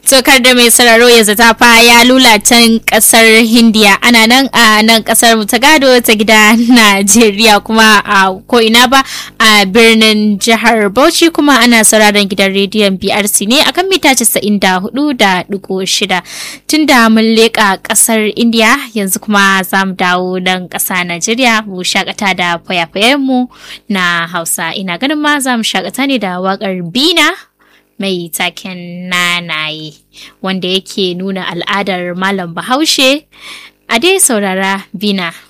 Tokar da mai sararo ya zata fa ya lula can kasar Hindiya ana nan a nan kasar mu ta gado ta gida Najeriya kuma a ko'ina ba a birnin jihar Bauchi kuma ana sauraron gidan rediyon BRC ne akan mita 94.6 tunda mun leƙa kasar India yanzu kuma za mu dawo nan ƙasa Najeriya mu shakata da fayafayen mu na Hausa ina ganin ma za mu shakata ne da waƙar Bina mai taken nanaye wanda yake nuna al'adar malam bahaushe a dai saurara bina